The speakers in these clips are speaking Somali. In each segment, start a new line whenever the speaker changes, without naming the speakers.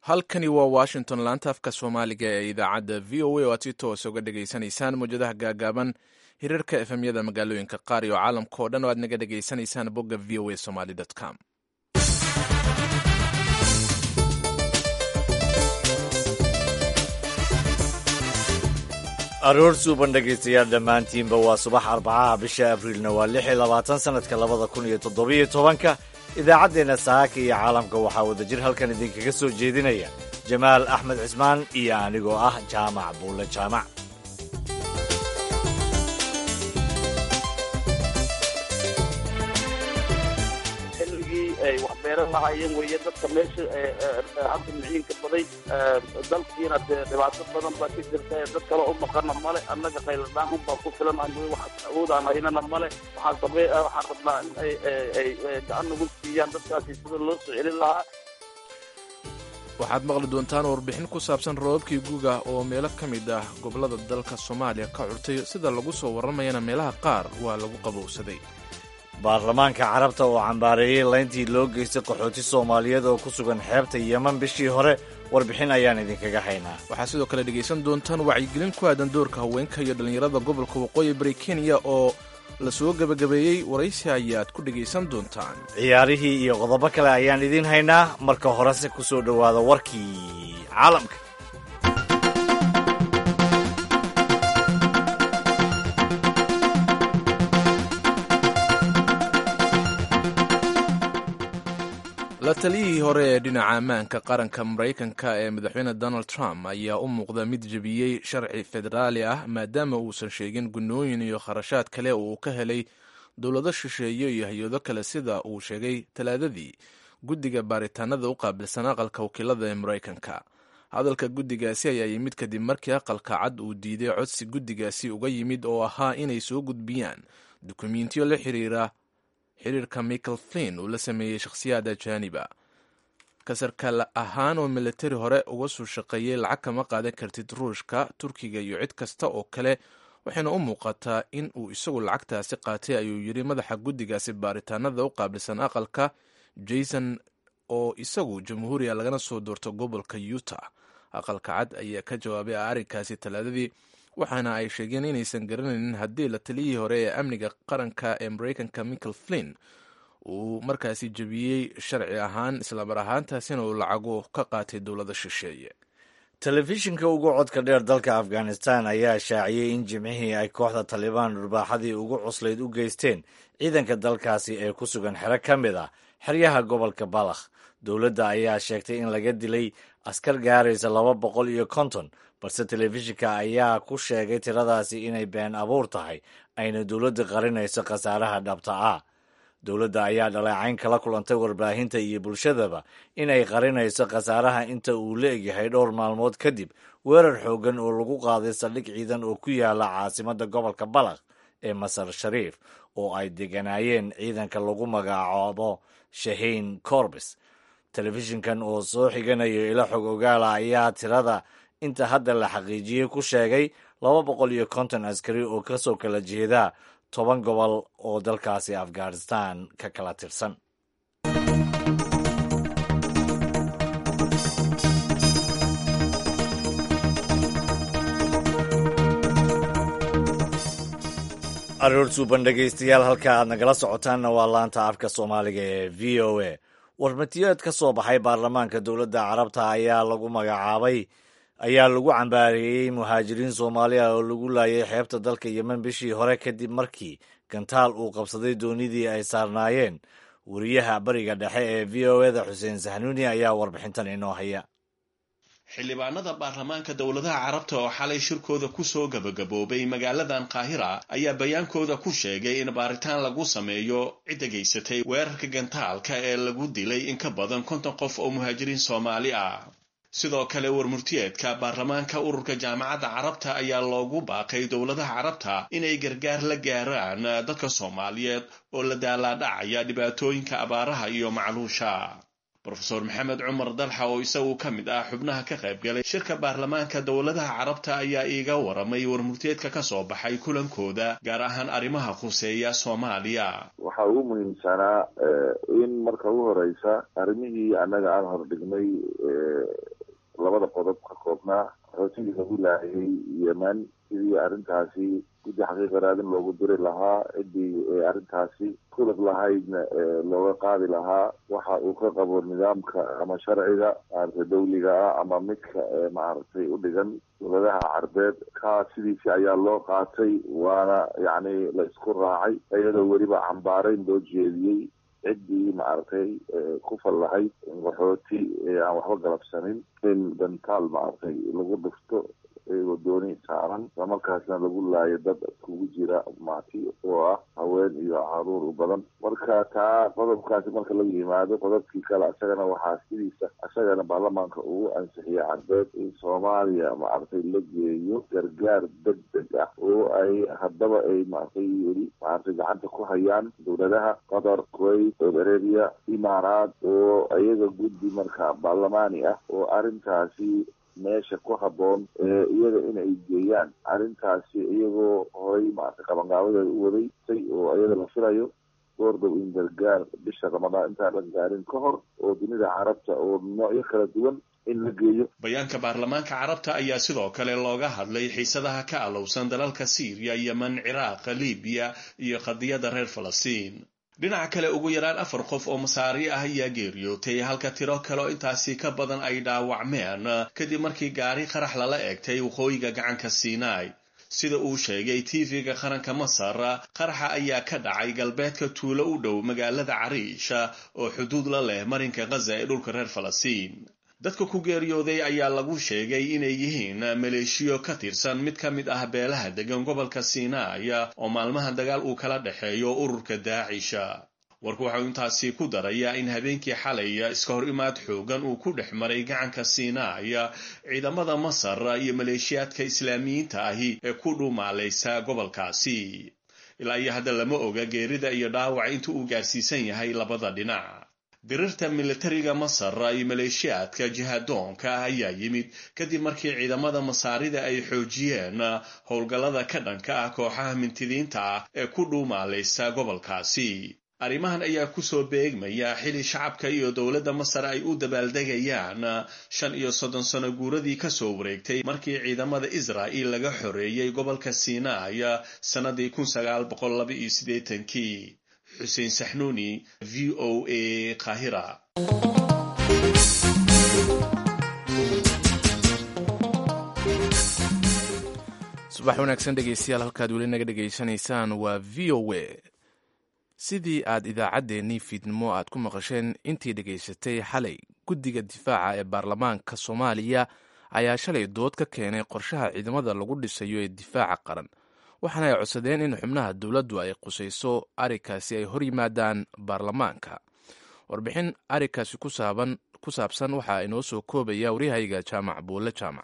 halkani waa washington laanta afka soomaaliga ee idaacadda v o a oo aad si toos uga dhegaysanaysaan mawjadaha gaagaaban hirarka efemyada magaalooyinka qaar iyo caalamka oo dhan oo aad naga dhegaysanaysaan bogga v o a somaly com
aroor suuban dhegaystayaal dhammaantiinba waa subax arbacaha bisha abriilna waa lix iyo labaatan sannadka labada kun iyo toddobiyo tobanka idaacaddeenna saaka iyo caalamka waxaa wadajir halkan idinkaga soo jeedinaya jamaal axmed cismaan iyo anigoo ah jaamac buulle jaamac
xilligii ay wax beeran lahaayeen weeye dadka meesha hadda miciinka baday dalkiina dee dhibaato badan baa ka jirta dad kale u maqana male annaga qayladhaan unbaa ku filan wax awoodaan haynana male waxaan samey waxaan rabnaa in ay ay gacan nagu siiyaan dadkaasi sida loo soo celin lahaa
waxaad maqli doontaan warbixin ku saabsan roobabkii guuga oo meelo ka mid ah gobollada dalka soomaaliya ka curtay sida lagu soo warramayana meelaha qaar waa lagu qabowsaday
baarlamaanka carabta oo cambaareeyey layntii loo geystay qaxooti soomaaliyeed oo ku sugan xeebta yeman bishii hore warbixin ayaan idinkaga haynaa
waxaad sidoo kale dhegaysan doontaan wacyigelin ku aadan doorka haweenka iyo dhallinyarada gobolka waqooyi bari kenya oo la soo gebagabeeyey waraysi ayaad ku dhegaysan doontaan
ciyaarihii iyo qodobo kale ayaan idiin haynaa marka horese ku soo dhowaada warkii caalamka
la taliyihii hore ee dhinaca ammaanka qaranka maraykanka ee madaxweyne donald trump ayaa u muuqda mid jebiyey sharci federaali ah maadaama uusan sheegin gunnooyin iyo kharashaad kale oo uu ka helay dowlado shisheeye iyo hay-ado kale sida uu sheegay talaadadii guddiga baaritaanada u qaabilsan aqalka wakiilada ee maraykanka hadalka guddigaasi ayaa yimid kadib markii aqalka cad uu diiday codsi guddigaasi uga yimid oo ahaa inay soo gudbiyaan dukumentiyo la xiriira xiriirka michael flin uu la sameeyey shakhsiyaad ajaaniba kasarkaal ahaan oo militari hore uga soo shaqeeyey lacag kama qaadan kartid ruushka turkiga iyo cid kasta oo kale waxayna u muuqataa in uu isagu lacagtaasi qaatay ayuu yidhi madaxa guddigaasi baaritaanada u qaabilsan aqalka jason oo isagu jamhuuriya lagana soo doorto gobolka utah aqalka cad ayaa ka jawaabay arrinkaasi talaadadii waxaana ay sheegeen inaysan garanaynin haddii la taliyihii hore ee amniga qaranka ee maraykanka michael flin uu markaasi jebiyey sharci ahaan islamar ahaantaasina uu lacago ka qaatay dowlada shisheeye
telefishinka ugu codka dheer dalka afghanistan ayaa shaaciyey in jimcihii ay kooxda talibaan dhurbaaxadii ugu cuslayd u geysteen ciidanka dalkaasi ee ku sugan xero ka mid ah xeryaha gobolka balakh dowladda ayaa sheegtay in laga dilay askar gaaraysa laba boqol iyo konton balse telefishinka ayaa ku sheegay tiradaasi inay been abuur tahay ayna dowladda qarinayso khasaaraha dhabta ah dowladda ayaa dhaleecayn kala kulantay warbaahinta iyo bulshadaba inay qarinayso khasaaraha inta uu la egyahay dhowr maalmood kadib weerar xooggan oo lagu qaaday saldhig ciidan oo ku yaala caasimadda gobolka balakh ee masar shariif oo ay deganaayeen ciidanka lagu magacaabo shahiin corbis telefishinkan oo soo xiganayo ilo xog ogaala ayaa tirada inta hadda la xaqiijiyey ku sheegay laba boqol iyo konton askari oo kasoo kala jeeda toban gobol oo dalkaasi afghanistan ka kala tirsan aroor suuban dhegaystayaal halka aad nagala socotaanna waa laanta afka soomaaliga ee v o a warmatiyeed ka soo baxay baarlamaanka dowladda carabta ayaa lagu magacaabay ayaa lagu cambaareeyey muhaajiriin soomaaliya oo lagu laayay xeebta dalka yemen bishii hore kadib markii gantaal uu qabsaday doonidii ay saarnaayeen wariyaha bariga dhexe ee v o eda xuseen sahnuuni ayaa warbixintan inoo haya
xildhibaanada baarlamaanka dowladaha carabta oo xalay shirkooda kusoo gabagaboobay magaaladan qaahira ayaa bayaankooda ku sheegay in baaritaan lagu sameeyo cidda geysatay weerarka gantaalka ee lagu dilay in ka badan konton qof oo muhaajiriin soomaali ah sidoo kale warmurtiyeedka baarlamaanka ururka jaamacadda carabta ayaa loogu baaqay dowladaha carabta inay gargaar la gaaraan dadka soomaaliyeed oo la daalaadhacaya dhibaatooyinka abaaraha iyo macluusha rofeor maxamed cumar dalxa oo isagu ka mid ah xubnaha ka qayb galay shirka baarlamaanka dowladaha carabta ayaa iiga waramay warmurteedka ka soo baxay kulankooda gaar ahaan arrimaha khuseeya soomaaliya
waxaa ugu muhiimsanaa in marka ugu horeysa arrimihii annaga aan hordhignay labada qodob ka koobnaa qaxootigii lagu laayay yemen sidii arrintaasi guddi xaqiiqa raadin loogu diri lahaa ciddii arrintaasi kulad lahaydna looga qaadi lahaa waxa uu ka qabo nidaamka ama sharciga maaragtay dawliga ah ama midka maaragtay u dhigan dowladaha carbeed kaa sidiisi ayaa loo qaatay waana yacni la isku raacay iyadoo weliba cambaarayn loo jeediyey ciddii maaragtay ku fal lahayd qaxooti aan waxba galabsanin in dantaal maaragtay lagu dhufto iyagoo dooni saaran islamarkaasna lagu laayo dad iskugu jira maati oo ah haween iyo caruur u badan marka taa qodobkaasi marka laga yimaado qodobkii kale isagana waxaa sidiisa isagana baarlamaanka ugu ansixiyay carbeed in soomaaliya maaragtay la geeyo gargaar degdeg ah oo ay haddaba ay maaragtay weli maaragtay gacanta ku hayaan dowladaha qatar kuwait saudi arabia imaaraad oo iyaga guddi marka baarlamaani ah oo arrintaasi meesha ku habboon iyaga inay geeyaan arrintaasi iyagoo horay maaragtay qabanqaabadeeda u wadaysay oo iyada la filayo goordhow in gargaar bisha ramadaan intaan la gaarin ka hor oo dunida carabta oo noocyo kala duwan in la geeyo
bayaanka baarlamaanka carabta ayaa sidoo kale looga hadlay xiisadaha ka alowsan dalalka siiriya yemen ciraaq libiya iyo qadiyadda reer falastiin dhinaca kale ugu yaraan afar qof oo masaari ah ayaa geeriyootay halka tiro kale oo intaasi ka badan ay dhaawacmeen kadib markii gaari qarax lala eegtay waqooyiga gacanka sinai sida uu sheegay tv-ga qaranka masar qaraxa ayaa ka dhacay galbeedka tuulo u dhow magaalada cariish oo xuduud la leh marinka khaza ee dhulka reer falastiin dadka ku geeriyooday ayaa lagu sheegay inay yihiin maleeshiyo ka tirsan mid ka mid ah beelaha degan gobolka sinai oo maalmaha dagaal uu kala dhexeeyo ururka daacisha warku waxau intaasi ku darayaa in habeenkii xalay iska hor imaad xoogan uu ku dhex maray gacanka sinai ciidamada masar iyo maleeshiyaadka islaamiyiinta ahi ee ku dhuumaalaysa gobolkaasi ilaa iyo hadda lama oga geerida iyo dhaawaca inta uu gaarsiisan yahay labada dhinac dirirta militariga masar iyo maleeshiyaadka jihadoonka ah ayaa yimid kadib markii ciidamada masaarida ay xoojiyeen howlgallada ka dhanka ah kooxaha mintidiinta ah ee ku dhuumaalaysa gobolkaasi arrimahan ayaa kusoo beegmaya xili shacabka iyo dowladda masar ay u dabaaldegayaan shan iyo soddon sano guuradii kasoo wareegtay markii ciidamada israa'il laga xoreeyey gobolka sinai sannadii kun sagaal boqol laba iyo siddeetankii xuseen saxnuuni v o a kahira
subax wanaagsan dhegeystayaal halkaad weli naga dhegaysanaysaan waa v o a sidii aad idaacaddeenii fiidnimo aad ku maqasheen intii dhegaysatay xalay guddiga difaaca ee baarlamaanka soomaaliya ayaa shalay dood ka keenay qorshaha ciidamada lagu dhisayo ee difaaca qaran waxaana ay codsadeen in xubnaha dowladdu ay qusayso arrinkaasi ay hor yimaadaan baarlamaanka warbixin arrinkaasi ku saabsan waxaa inoo soo koobaya waryahayga jaamac buulle jaamac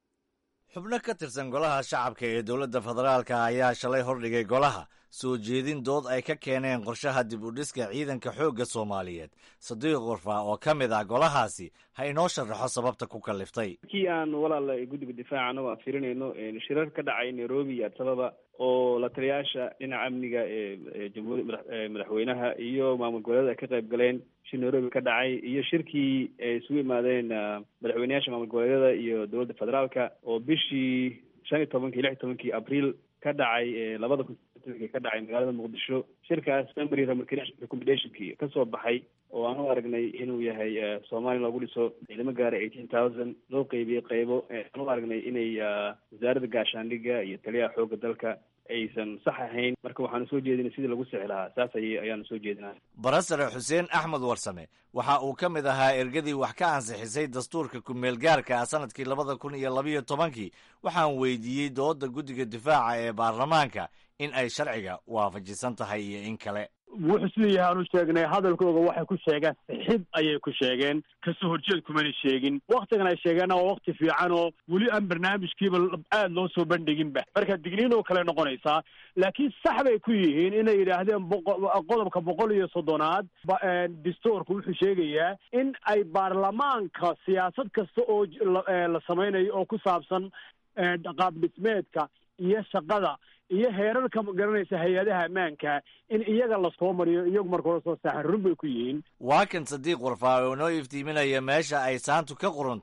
xubno ka tirsan golaha shacabka ee dowladda federaalka ayaa shalay hordhigay golaha soo jeedin dood ay ka keeneen qorshaha dib u dhiska ciidanka xoogga soomaaliyeed sadiiq qorfa oo ka mid ah golahaasi ha inoo sharaxo sababta ku kalliftay
markii aan walaal guddiga difaaca anagoo aan fiirinayno shirar ka dhacay nairobi iyo adisababa oo la taliyaasha dhinaca amniga ee jamhuuriya madaxweynaha iyo maamul goboleeda ay ka qayb galeen shir nairobi ka dhacay iyo shirkii ay isugu yimaadeen madaxweyneyaasha maamul goboleedyada iyo dowladda federaalka oo bishii shan iyo tobankii lix iyo tobankii abriil ka dhacay labada kun ka dhacay magaalada muqdisho shirkaas memory recommendationkii kasoo baxay oo aan u aragnay inuu yahay soomaaliya loogu dhiso ciidamo gaara eighteen thousand loo qeybiyey qeybo aan u aragnay inay wasaaradda gaashaandhigga iyo taliyaha xoogga dalka aysan sax ahayn marka waxaanu soo jeedinay sidii lagu sixi lahaa saas ay ayaanu soo jeedinaa
barasare xuseen axmed warsame waxa uu ka mid ahaa ergadii wax ka ansixisay dastuurka ku-meel gaarka ah sanadkii labada kun iyo labayo tobankii waxaan weydiiyey dooda guddiga difaaca ee baarlamaanka in ay sharciga waafajisan tahay iyo in kale
wuxuu siduu yahay aanu sheegnay hadalkooga waxay ku sheegeen sixid ayay ku sheegeen kasoo horjeed kumana sheegin waktigan ay sheegeenna waa wakti fiican oo weli aan barnaamijkiiba aada loo soo bandhiginba marka digniin oo kale noqonaysaa laakiin sax bay ku yihiin inay yidhaahdeen qodobka boqol iyo soddonaad dastuurku wuxuu sheegayaa in ay baarlamaanka siyaasad kasta oo la samaynayo oo ku saabsan qaab dhismeedka iyo shaqada iyo heerarka magaranaysa hay-adaha ammaanka in iyaga lasoo mariyo iyagu marka hore soo saaxa run bay ku yihiin
waa kan sadiiq warfaa oo noo iftiiminaya meesha ay saantu ka qurantay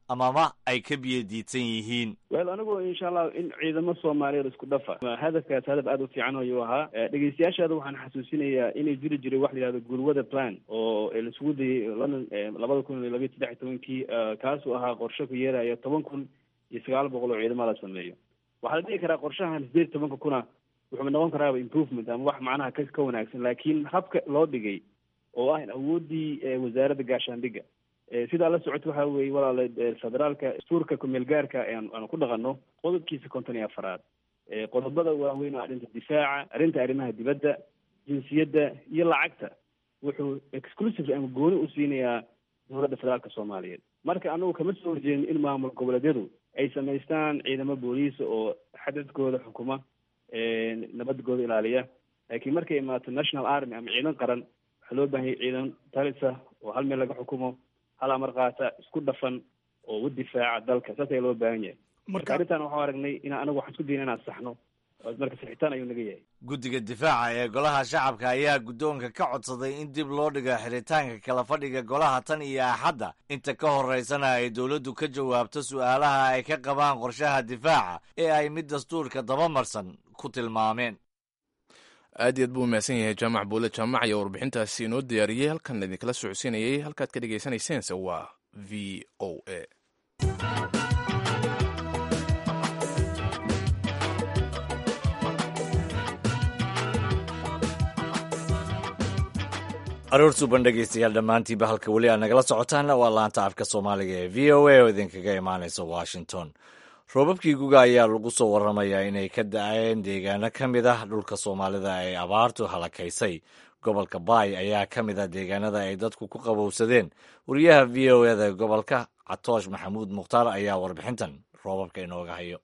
amaba ay ka biyo diidsan yihiin
wel anigu insha allah in ciidamo soomaaliyeed isku dhafa hadafkaas hadaf aada u fiican ayuu ahaa dhegeystayaashaada waxaan xasuusinayaa inay jiri jiray wax la yihahdo gurwada plan oo laisugu dayay london labada kun iyo labiyo saddex iyo tobankii kaasuu ahaa qorshe ku yeeraya toban kun iyo sagaal boqol oo ciidamo la sameeyo waxaa la dhihi karaa qorshahan sideed tobanka kuna wuxuu noqon karaaba improvement ama wax macnaha ka ka wanaagsan laakiin habka loo dhigay oo ah awooddii wasaaradda gaashaandhigga sidaa la socota waxa weye walaala federaalka dastuurka kumeel gaarka aanu ku dhaqano qodobkiisa konton iyo afaraad qodobada waaweyn oo arrinta difaaca arrinta arrimaha dibadda jinsiyadda iyo lacagta wuxuu exclusive ama gooni u siinayaa dowladda federaalka soomaaliyeed marka anagu kama soo horjeedin in maamul goboleedyadu ay samaystaan ciidamo booliisa oo xadadkooda xukuma nabadgooda ilaaliya laakiin markay imaato national army ama ciidan qaran waxaa loo baahanyay ciidan talisa oo hal meel laga xukumo hal amar qaata isku dhafan oo u difaaca dalka saas ayaa loo baahan yahay marka arrintan waxau aragnay ina anagu waxaan isku dayna inaan saxno marka sixitaan ayuu naga yahay
guddiga difaaca ee golaha shacabka ayaa guddoonka ka codsaday in dib loo dhigo xiritaanka kala fadhiga golaha tan iyo axadda inta ka horeysana ay dowladdu ka jawaabto su'aalaha ay ka qabaan qorshaha difaaca ee ay mid dastuurka dabamarsan ku tilmaameen
aad iyaad buu umahadsan yahay jaamac buule jaamac ayaa warbixintaasi inoo diyaariyey halkan idinkala socodsiinayay halkaad ka dhegaysanayseens waa v o a
aroor suuban dhegeystayaal dhammaantiinba halka weli aad nagala socotaanna waa laanta afka soomaaliga ee v o a oo idinkaga imaanaysa washington roobabkii guga ayaa lagu soo warramayaa inay ka da-een deegaano ka mid ah dhulka soomaalida ay abaartu halakaysay gobolka baay ayaa ka mid ah deegaanada ay dadku ku qabowsadeen wariyaha v o eda gobolka catoosh maxamuud mukhtaar ayaa warbixintan roobabka inooga hayo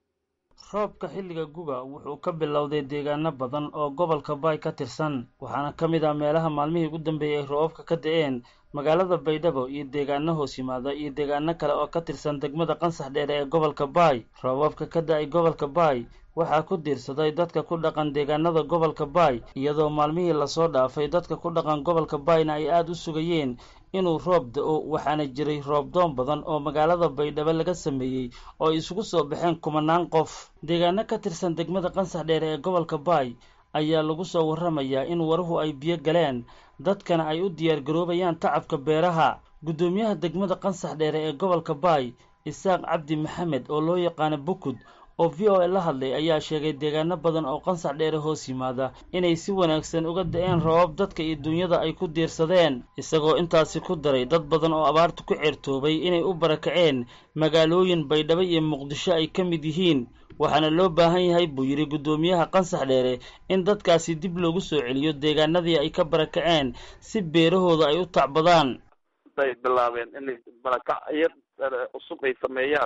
roobka xilliga guga wuxuu ka bilowday deegaano badan oo gobolka baay ka tirsan waxaana ka mid ah meelaha maalmihii ugu dambeeyey ay roobabka ka da-een magaalada baydhabo iyo deegaano hoos yimaada iyo deegaano kale oo ka tirsan degmada qansax dheere ee gobolka baay roobabka ka da-ay gobolka baay waxaa ku diirsaday dadka ku dhaqan deegaanada gobolka baay iyadoo maalmihii lasoo dhaafay dadka ku dhaqan gobolka baayna ay aada u sugayeen inuu roob da-o waxaana jiray roobdoon badan oo magaalada baydhabo laga sameeyey oo ay isugu soo baxeen kumanaan qof deegaano ka tirsan degmada qansax dheere ee gobolka baay ayaa lagu soo warramayaa in waruhu ay biyo galeen dadkana ay u diyaargaroobayaan tacabka beeraha guddoomiyaha degmada qansax dheere ee gobolka baay isaaq cabdi maxamed oo loo yaqaano bukud oo v o a la hadlay ayaa sheegay deegaano badan oo qansax dheere hoos yimaada inay si wanaagsan uga da-een roobab dadka iyo dunyada ay ku diirsadeen isagoo intaasi ku daray dad badan oo abaartu ku ceertoobay inay u barakaceen magaalooyin baydhabo iyo muqdisho ay ka mid yihiin waxaana loo baahan yahay buu yidhi guddoomiyaha qansax dheere in dadkaasi dib loogu soo celiyo deegaanadii ay ka barakaceen si beerahooda ay u tacbadaan
bay bilaabeen inay barakacyo cusub ay sameeyaan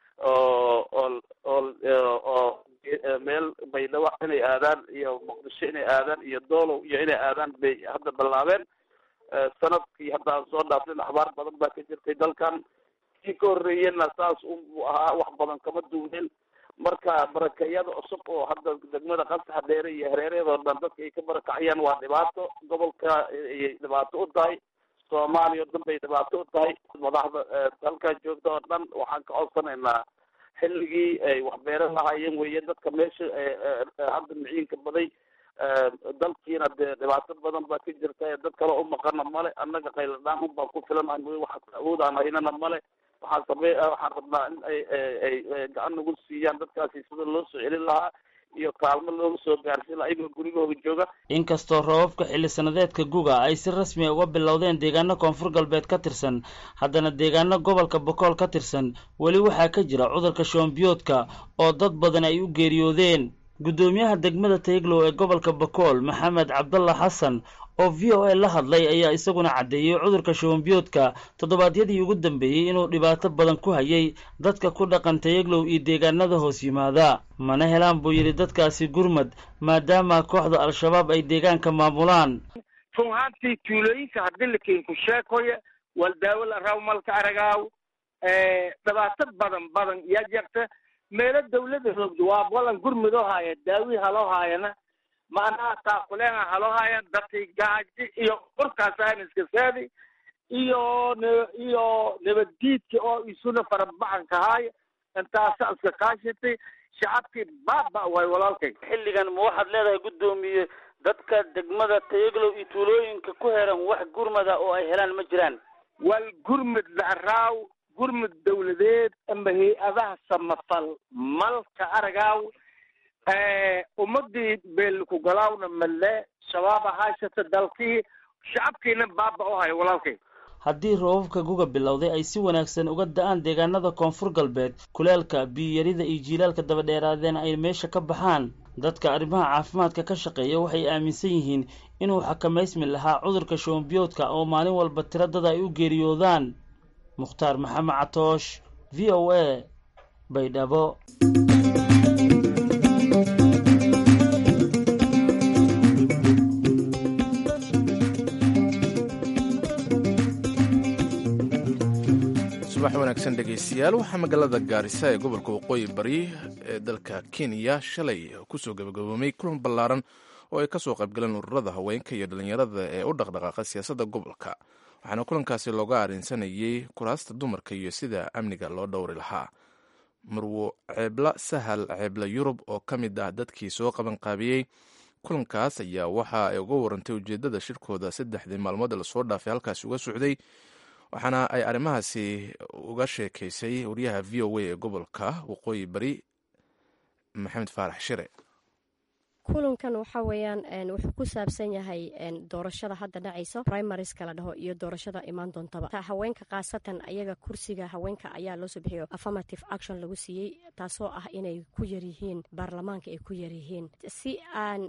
oo oo oo oo meel baydhabo inay aadaan iyo muqdisho inay aadaan iyo doolow iyo inay aadaan bay hadda bilaabeen sanadkii hadda aan soo dhaafnin axbaar badan baa ka jirtay dalkan kii ka horreeyena saas unbuu ahaa wax badan kama duwneen marka barakayada cusub oo hadda degmada qansaxa dheere iyo hareerahedoo dhan dadka ay ka barakacayaan waa dhibaato gobolka ayay dhibaato u tahay soomaaliya o dhan bay dhibaato u tahay madaxda halkaa joogta oo dhan waxaan ka codsanaynaa xilligii ay waxbeeran lahaayeen weeye dadka meesha hadda miciinka baday dalkiina dee dhibaato badan baa ka jirta dad kale u maqana male annaga qayladhaan un baan ku filanahay mooye wax awood aan haynana male waxaan samey waxaan rabnaa in ay ay gacan nagu siiyaan dadkaasi sida loo soo celin lahaa iyo kaalmo looga soo gaarsiin lahaa iyagoo gurigooda jooga
inkastoo roobabka xilli sanadeedka guga ay si rasmi a uga bilowdeen deegaano koonfur galbeed ka tirsan haddana deegaano gobolka bokool ka tirsan weli waxaa ka jira cudurka shoombiyoodka oo dad badan ay u geeriyoodeen guddoomiyaha degmada tayglow ee gobolka bokool maxamed cabdalla xasan oo v o a la hadlay ayaa isaguna caddeeyey cudurka shoombiyoodka toddobaadyadii ugu dambeeyey inuu dhibaato badan ku hayay dadka ku dhaqan tayaglow iyo deegaanada hoos yimaada mana helaan buu yidhi dadkaasi gurmad maadaama kooxda al-shabaab ay deegaanka maamulaan
run ahaantii tuulooyinka haddii lakenku sheekoya wal daawo la raaw malka aragaaw dhibaato badan badan yaa jirta meelo dawlada roogda waa balan gurmudoo haaya daawi haloo haayana macnaha taakuleena haloo haaya dadkii gaaji iyo urkaasaan iska saadi iyo iyo nabaddiidka oo isuna farabaxanka haay intaasa iska kaashatay shacabkii baaba waay walaalkay
xilligan ma waxaad leedahay guddoomiye dadka degmada tayaglow iyo tuulooyinka ku heran wax gurmada oo ay helaan ma jiraan
wal gurmud la'raaw gurmud dawladeed ama hay-adaha samafal malka aragaaw ummadii beelkugalaawna male shabaaba haashata dalkii shacabkiina baaba u hayo walaalkay
haddii roobabka guga bilowday ay si wanaagsan uga da-aan deegaanada koonfur galbeed kuleelka biyo-yarida iyo jiilaalka dabadheeraadeen ay meesha ka baxaan dadka arrimaha caafimaadka ka shaqeeya waxay aaminsan yihiin inuu xakamaysmi lahaa cudurka shoombiyoodka oo maalin walba tiro dad ay u geeriyoodaan mukhtaar maxamed catoosh v o a baydhabo
subax wanaagsan dhegaystayaal waxaa magaalada gaarisa ee gobolka waqooyi bari ee dalka kenya shalay kusoo gabagaboomay kulan ballaaran oo ay kasoo qaybgaleen ururada haweenka iyo dhallinyarada ee u dhaqdhaqaaqa siyaasadda gobolka waxaana kulankaasi looga arrinsanayey kuraasta dumarka iyo sida amniga loo dhowri lahaa marwo ceebla sahal ceebla yurub oo ka mid ah dadkii soo qabanqaabiyey kulankaas ayaa waxa ay uga warantay ujeeddada shirkooda saddexdii maalmood lasoo dhaafay halkaasi uga socday waxaana ay arrimahaasi uga sheekaysay wariyaha v o a ee gobolka waqooyi bari maxamed faarax shire
kulankan waxa weeyaan wuxuu ku saabsan yahay doorashada hadda dhacayso primariska la dhaho iyo doorashada imaan doontaba haweenka khaasatan ayaga kursiga haweenka ayaa loo soo bixiyo affirmative action lagu siiyey taasoo ah inay ku yaryihiin baarlamaanka ay ku yaryihiin si aan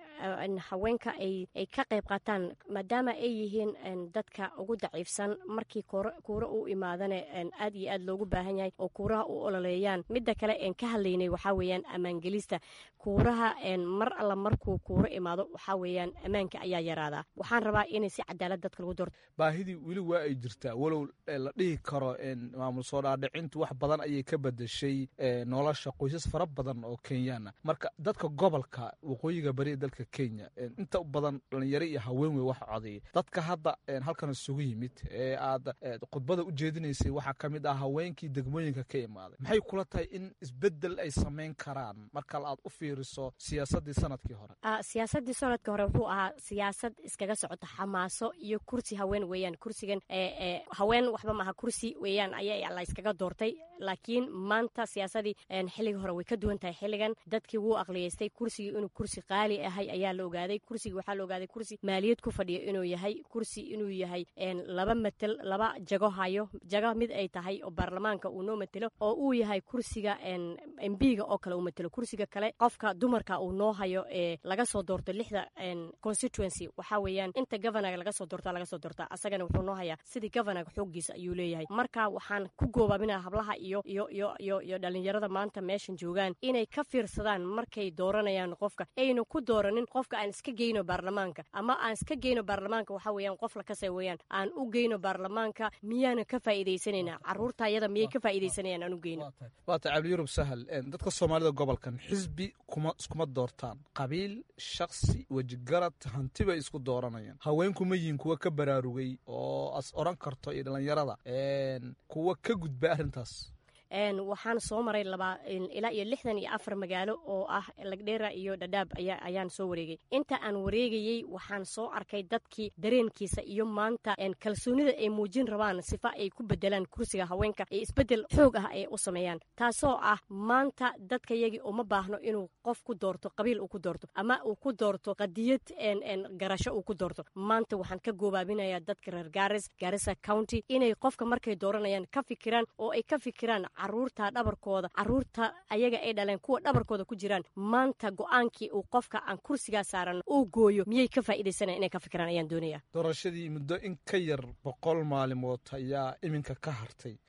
haweenka ay ka qayb qaataan maadaama ay yihiin dadka ugu daciifsan markii kuura u imaadane aad iyo aad loogu baahan yahay oo kuuraha u ololeeyaan midda kale en ka hadlaynay waxaa weeyaan ammaangelista kuuraha mar alla markuu kuuro imaado waxaa weeyaan ammaanka ayaa yaraadaa waxaan rabaa inay si cadaalad dadka lagu doorto
baahidii weli waa ay jirtaa walow la dhihi karo maamul soo dhaadhicintu wax badan ayay ka bedeshay nolosha qoysas fara badan oo kenyaana marka dadka gobolka waqooyiga bari ee dalka kenya inta badan dhalinyaro iyo haween wey wax codeeyay dadka hadda halkan isugu yimid ee aad khudbada u jeedinaysay waxaa ka mid ah haweenkii degmooyinka ka imaaday maxay kula tahay in isbedel ay samayn karaan marka aad u fiiriso siyaasadii sanadkii hore
siyaasadii sanadkii hore wuxuu ahaa siyaasad iskaga socota xamaaso iyo kursi haween weeyaan kursigan haween waxba maaha kursi weeyaan ayaa la iskaga doortay laakiin maanta siyaasadii xilligii hore way ka duwan tahay xilligan dadkii wuu aqliyeystay kursigii inuu kursi qaali ahay ayaa la ogaaday kursigii waxaa la ogaaday kursi maaliyad ku fadhiya inuu yahay kursi inuu yahay laba matel laba jago hayo jago mid ay tahay oo baarlamaanka uu noo matelo oo uu yahay kursiga mbiga oo kale uu matelo kursiga kale qofka dumarka uu noo hayo ee laga soo doorto lixda constituency waxaa weeyaan inta governaga laga soo doorta laga soo doorta asagana wuxuu noo hayaa sidii governaga xooggiisa ayuu leeyahay marka waxaan ku goobaabinaa hablaha iyo iyo iyo iyo iyo dhalinyarada maanta meeshan joogaan inay ka fiirsadaan markay dooranayaan qofka ayna ku dooranin qofka aan iska geyno baarlamaanka ama aan iska geyno baarlamaanka waxaa weeyaan qof lakase weeyaan aan u geyno baarlamaanka miyaana ka faa'iidaysanayna caruurta ayada miyay ka faa'iidaysanayaan aan u geyno
waata cabdi yurub sahal dadka soomaalida gobolkan xisbi kuma iskuma doortaan qabiil shaksi wejigarad hanti bay isku dooranayaan haweenku ma yihiin kuwa ka baraarugay oo as oran karto iyo dhallinyarada kuwa ka gudba arrintaas
waxaan soo maray laba ilaa iyo lixdan iyo afar magaalo oo ah lagdheera iyo dhadhaab ayaan soo wareegay inta aan wareegayey waxaan soo arkay dadkii dareenkiisa iyo maanta kalsoonida ay muujin rabaan sifa ay ku bedelaan kursiga haweenka ee isbedel xoog ah ay u sameeyaan taasoo ah maanta dadka yagii uma baahno inuu qof ku doorto qabiil uu ku doorto ama uu ku doorto qadiyad garasho uu ku doorto maanta waxaan ka goobaabinayaa dadka reer garis garissa county inay qofka markay dooranayaan ka fikiraan oo ay ka fikiraan caruurta dhabarkooda caruurta ayaga ay dhaleen kuwa dhabarkooda ku jiraan maanta go-aankii uu qofka aan kursigaa saaran uu gooyo miyay ka faa'iidaysanaya inay ka fikiraan ayaan doonaya
doorashadii muddo in ka yar boqol maalimood ayaa iminka ka hartay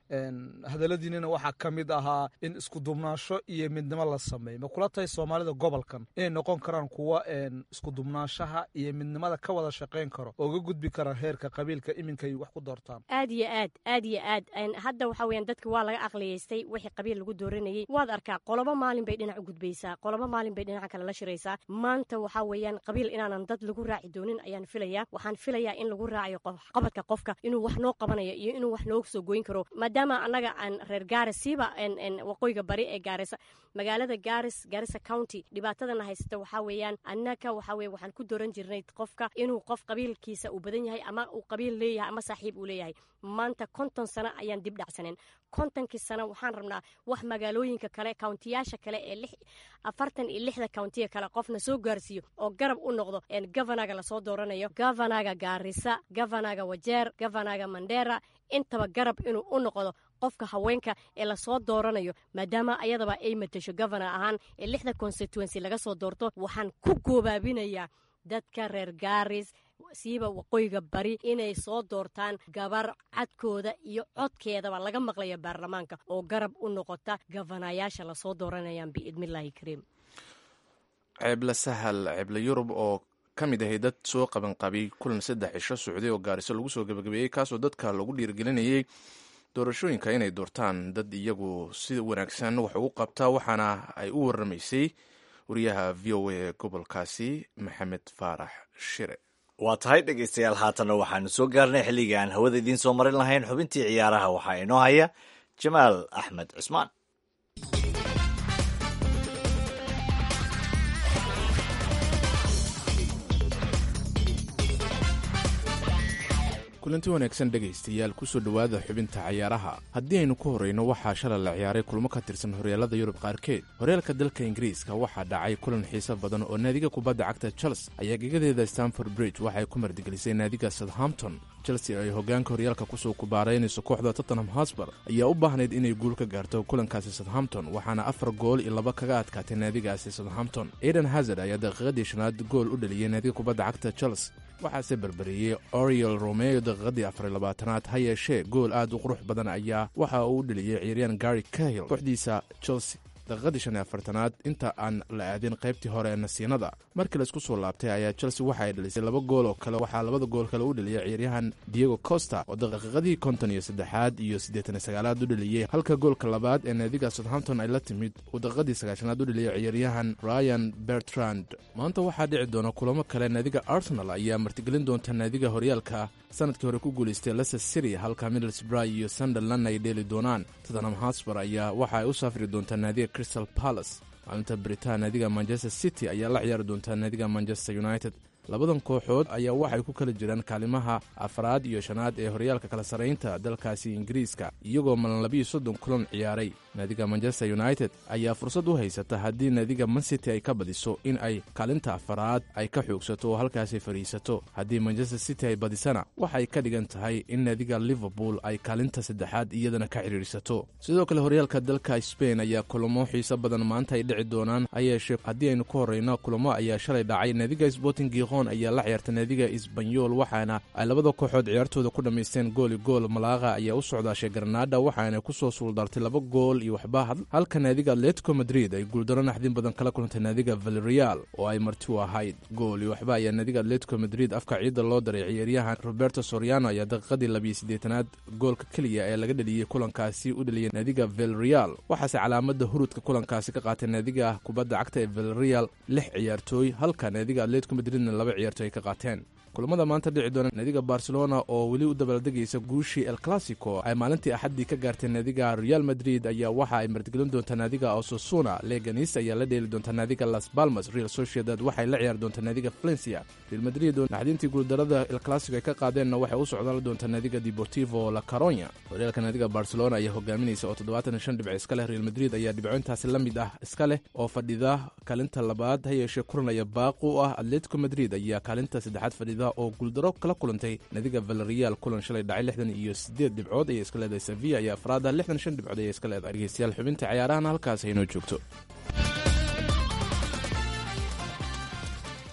hadaladiinina waxaa ka mid ahaa in iskudubnaasho iyo midnimo la sameeyo ma kula tahay soomaalida gobolkan inay noqon karaan kuwa iskudubnaashaha iyo midnimada ka wada shaqayn karo oo ga gudbi kara heerka qabiilka iminka ay wax ku doortaan
aad iyo aad aad iyo aad hadda waxa weeyaan dadka waa laga aqliyaystay wixii qabiil lagu dooranayay waad arkaa qolobo maalin bay dhinac u gudbaysaa qolobo maalin bay dhinaca kale la shiraysaa maanta waxaa weeyaan qabiil inaanan dad lagu raaci doonin ayaan filayaa waxaan filayaa in lagu raacayo qabadka qofka inuu wax noo qabanayo iyo inuu wax noo soo goyn karo maadaama annaga aan reer gaaris siiba waqooyiga bari ee gaarisa magaalada gaaris gaarisa county dhibaatadana haysata waxaa weeyaan annaga waxa weye waxaan ku dooran jirnay qofka inuu qof qabiilkiisa uu badan yahay ama uu qabiil leeyahay ama saaxiib uu leeyahay maanta konton sano ayaan dib dhacsaneen kontonkii sano waxaan rabnaa wax magaalooyinka kale kauntiyaasha kale ee afartan iyo lixda kauntiya kale qofna soo gaarsiiyo oo garab u noqdo governaga lasoo dooranayo governaga gaarisa governaga wajeer governaga mandera intaba garab inuu u noqdo qofka haweenka ee lasoo dooranayo maadaama ayadaba ay matasho governor ahaan ee lixda constituency laga soo doorto waxaan ku goobaabinayaa dadka reer gaaris siiba waqooyiga bari inay soo doortaan gabar cadkooda iyo codkeedaba laga maqlaya baarlamaanka oo garab u noqota gafanayaasha lasoo dooranayaan biidnillaahi kariim
ceeble sahal ceeble yurub oo ka mid ahay dad soo qabanqabay kulan saddex cisho socday oo gaariso lagu soo gebagabeeyey kaasoo dadka lagu dhiirigelinayay doorashooyinka inay doortaan dad iyagu si wanaagsan wax ugu qabta waxaana ay u waramaysay wariyaha v o a gobolkaasi maxamed faarax shire
waa tahay dhegaystayaal haatanna waxaanu soo gaarnay xilligii aan hawada idiin soo marin lahayn xubintii ciyaaraha waxaa inoo haya jamaal axmed cusmaan
kulanti wanaagsan dhegaystayaal kusoo dhowaada xubinta cayaaraha haddii aynu ku horrayno waxaa shalay la ciyaaray kulmo ka tirsan horyaalada yurub qaarkeed horyaalka dalka ingiriiska waxaa dhacay kulan xiiso badan oo naadiga kubadda cagta chels ayaa gegadeeda stanford bridge waxay ku mardigelisay naadiga southampton chelsea ay hoggaanka horyaalka kusoo kubaaraynayso kooxda tottenham hosbar ayaa u baahnayd inay guul ka gaarto kulankaasi southampton waxaana afar gool iyo laba kaga adkaatay naadigaasi southampton aiden hazard ayaa daqiiqadii shanaad gool u dhaliyey naadiga kubadda cagta chels waxaase berberiyey oriel romeo daqiiqadii afariy labaatanaad ha yeeshee gool aad u qurux badan ayaa waxa uu u dheliyey ciyaaryahan gary kahil kooxdiisa chelsea daqiiqadii shan iyo afartanaad inta aan la aadin qaybtii hore ee nasiinada markii laisku soo laabtay ayaa chelsea waxa ay dhalisay laba gool oo kale waxaa labada gool kale u dheliyay ciyaaryahan diego costa oo daqiiqadii konton iyo saddexaad iyo siddeetan iyo sagaalaad u dheliyey halka goolka labaad ee naadiga southampton ay la timid uu daqiiqadii sagaashanaad u dheliyay ciyaaryahan ryan bertrand maanta waxaa dhici doona kulamo kale naadiga arsenal ayaa martigelin doonta naadiga horyaalka sanadkii hore ku guulaystay leicester city halka middlesbrough iyo sunderland ay dheeli doonaan tottenham hosbar ayaa waxa ay u safri doontaa naadiga crystal palace maalinta baritaan naadiga manchester city ayaa la ciyaari doontaa naadiga manchester united labadan kooxood ayaa waxay ku kala jiraan kaalimaha afraad iyo shanaad ee horyaalka kala sarraynta dalkaasi ingiriiska iyagoo malan labiiyo soddon kulan ciyaaray naadiga manchester united ayaa fursad u haysata haddii naadiga mancity ay ka badiso in ay kaalinta afaraad ay ka xoogsato oo halkaasi fadhiisato haddii manchester city ay badisana waxay ka dhigan tahay in naadiga liverpool ay kaalinta saddexaad iyadana ka xidhiidhsato sidoo kale horyaalka dalka sbain ayaa kulamo xiiso badan maanta ay dhici doonaan hayeeshee haddii aynu ku horrayno kulamo ayaa shalay dhacay naadiga sporting giqon ayaa la ciyaartay naadiga isbanyol waxaana ay labada kooxood ciyaartooda ku dhammaysteen gooli gool malaaqa ayaa u socdaashay garnaada waxaana kusoo suuldartay laba gool iyo waxba halka naadiga atletico madrid ay guuldaro naxdin badan kala kulantay naadiga valerial oo ay marti u ahayd gool iyo waxba ayaa naadiga atletico madrid afka ciidda loo daray ciyaaryahan roberto soriano ayaa daqiiqadii labiyo siddeetanaad goolka keliya ee laga dheliyey kulankaasi u dheliyay naadiga valerial waxaase calaamada hurudka kulankaasi ka qaatay naadiga kubadda cagta ee valerial lix ciyaartooy halka naadiga atletico madridna laba ciyaartooy ay ka qaateen kulamada maanta dhici doona naadiga barcelona oo weli u dabaaldegaysa guushii el classico ay maalintii axaddii ka gaartay naadiga real madrid ayaa waxa ay martigelin doontaa naadiga ososuna leganis ayaa la dheeli doontaa naadiga las balmas real sociedad waxay la ciyaari doontaa naadiga valencia real madrid oo naxdintii guuldarada el classico ay ka qaadeenna waxay u socdaan doontaa naadiga deportivo la caronya horyaalka naadiga barcelona ayaa hogaaminaysa oo toddobaatan iyo shan dhibc iska leh real madrid ayaa dhibcointaasi la mid ah iska leh oo fadhida kaalinta labaad ha yeeshee kulan aya baaqi u ah atletico madrid ayaa kaalinta saddexaad fadhida oo guuldaro kala kulantay naadiga valerial kulan shalay dhacay lixdan iyo siddeed dhibcood ayay iska leedahay sevilla iyo afraada lixdan shan dhibcood ayay iska leedahay dhegeystayaal xubinta cayaarahana halkaas aynoo joogto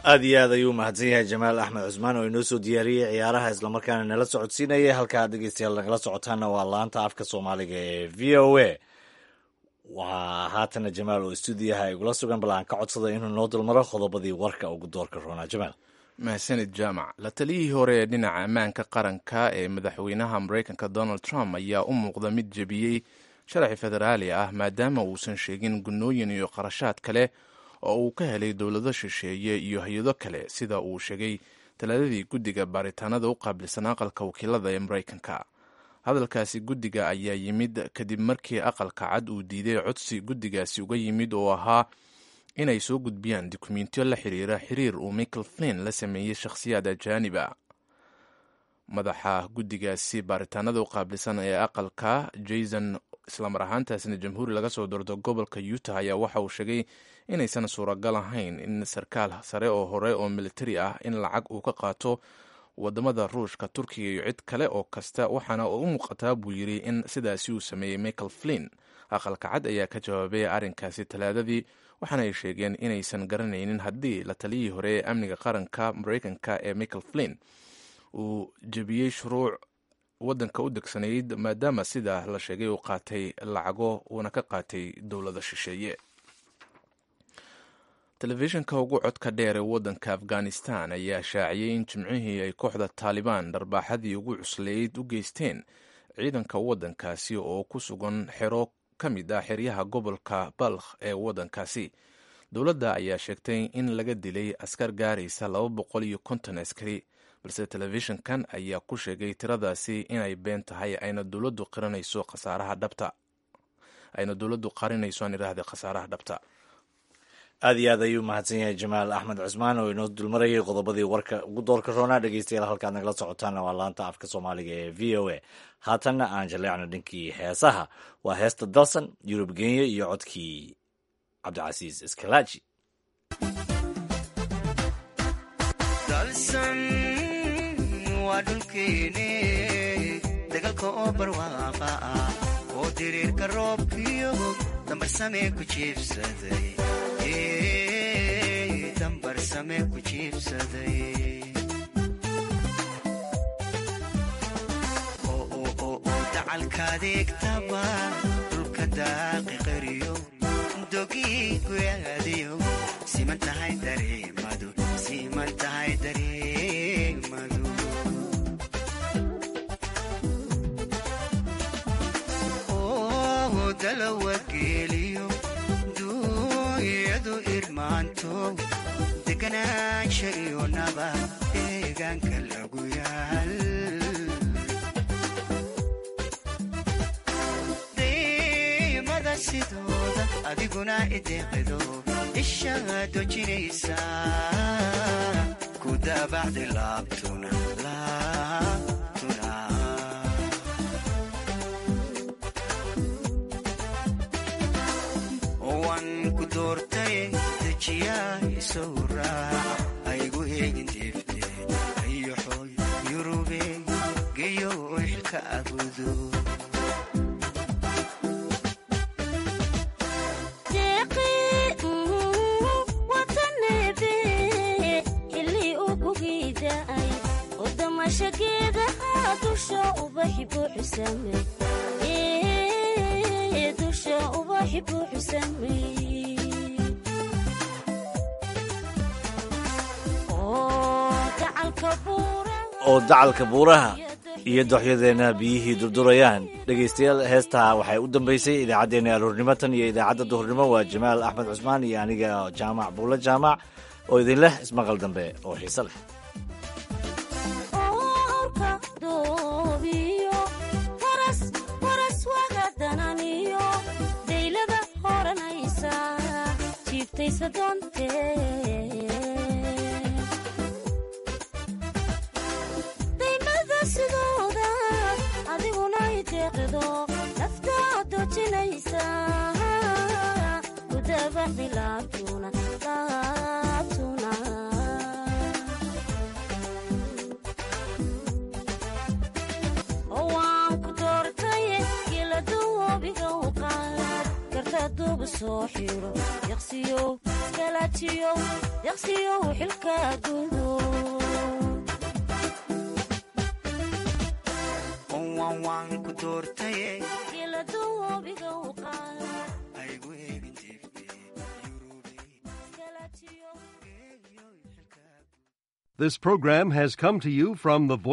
aad iyo aad ayuu mahadsan yahay jamaal axmed cusmaan oo inoo soo diyaariyey ciyaaraha islamarkaana nala socodsiinaya halkaa dhegeystayaal nagala socotaana waa laanta afka soomaaliga ee v o a waa haatana jamaal oo stuudiyaha igula sugan bal aan ka codsada inuu noo dulmaro qodobadii warka ugu doorka roonaa jamaal
mahadsanid jaamac la taliyihii hore ee dhinaca ammaanka qaranka ee madaxweynaha mareykanka donald trump ayaa u muuqda mid jebiyey sharci federaali ah maadaama uusan sheegin gunnooyin iyo qarashaad kale oo uu ka helay dowlado shisheeye iyo hay-ado kale sida uu sheegay talaadadii guddiga baaritaanada u qaabilsan aqalka wakiilada ee mareykanka hadalkaasi guddiga ayaa yimid kadib markii aqalka cad uu diiday codsi guddigaasi uga yimid oo ahaa inay soo gudbiyaan dukumentiyo la xiriira xiriir uu michael flin la sameeyey shakhsiyaad ajaaniba madaxa guddigaasi baaritaanada u qaabilsan ee aqalka jason islamar ahaantaasna jamhuuri laga soo doorto gobolka utah ayaa waxa uu sheegay inaysan suuragal ahayn in sarkaal sare oo hore oo militari ah in lacag uu ka qaato wadamada ruushka turkiga iyo cid kale oo kasta waxaana u muuqataa buu yidri in sidaasi uu sameeyey michael flin aqalka cad ayaa ka jawaabay arrinkaasi talaadadii waxaana ay sheegeen inaysan garanaynin haddii la taliyihii hore ee amniga qaranka mareykanka ee michael flin uu jebiyey shuruuc waddanka u degsanayd maadaama sida la sheegay uu qaatay lacago uuna ka qaatay dowlada shisheeye telefishinka ugu codka dheer ee waddanka afghanistan ayaa shaaciyey in jimcihii ay kooxda taalibaan dharbaaxadii ugu cusleyd u geysteen ciidanka waddankaasi oo ku sugan xero ka mid ah xeryaha gobolka balkh ee waddankaasi dowladda ayaa sheegtay in laga dilay askar gaaraysa laba boqol iyo konton askari balse telefishinkan ayaa ku sheegay tiradaasi inay been tahay ayna dowladdu qiranayso khasaaraha dhabta ayna dowladdu qarinayso aan idhaahda khasaaraha dhabta
aad iyo aad ayuu mahadsan yahay jamaal axmed cusmaan oo inoo dulmarayay qodobadii warka ugu doorka roonaa dhegeystayaal halkaad nagala socotaana waa laanta afka soomaaliga ee v o a haatanna aan jaleecno dhinkii heesaha waa heesta dalsan yurub genya iyo codkii cabdicasiis iskalaaji
waa dhulkeene dagalka oo barwaaqa ah oo diriirka roobkiyo dambarsame ku jiibsaday dambarsame ku jiibsaday dacalkaadeegtaba dhulka daaqi qariyo dogii guyaadiyo siman tahay dareemadu siman tahay dareemadu dalawageeliyo duunyadu irmaanto deganaansha iyo naba deegaanka lagu yaal daymada sidooda adiguna ideeqido ishaa dojinaysa ku daabacdi laabtuna laabtuna waan ku doortay dejiyaa isow raac aygu eegin deefteed ayoxoy yurube geyo xilka abudo
dusha ubaxi buuxusamey dusha ubaxi buuxusamey
oo dacalka buuraha iyo doxyadeenna biyihii durdurayaan dhegaystayaal heestaa waxay u dambaysay idaacaddeenna aroornimo tan iyo idaacadda duhurnimo waa jamaal axmed cusmaan iyo aniga jaamac buulo jaamac oo idinleh ismaqal dambe oo xiise leh
daymada sidooda adiguna ideeqido naftaa dojinaysa kudabaxdi laabtuna laabtuna waan ku doortay geladawoobiga u qaad garta duuba soo xiro yaqsiyo iskalajiyow deqsiyow xilka gudo
waan waan ku doortaye
geladoobiga u qaad
haygu eegin jiifte
This program has come to you from the voice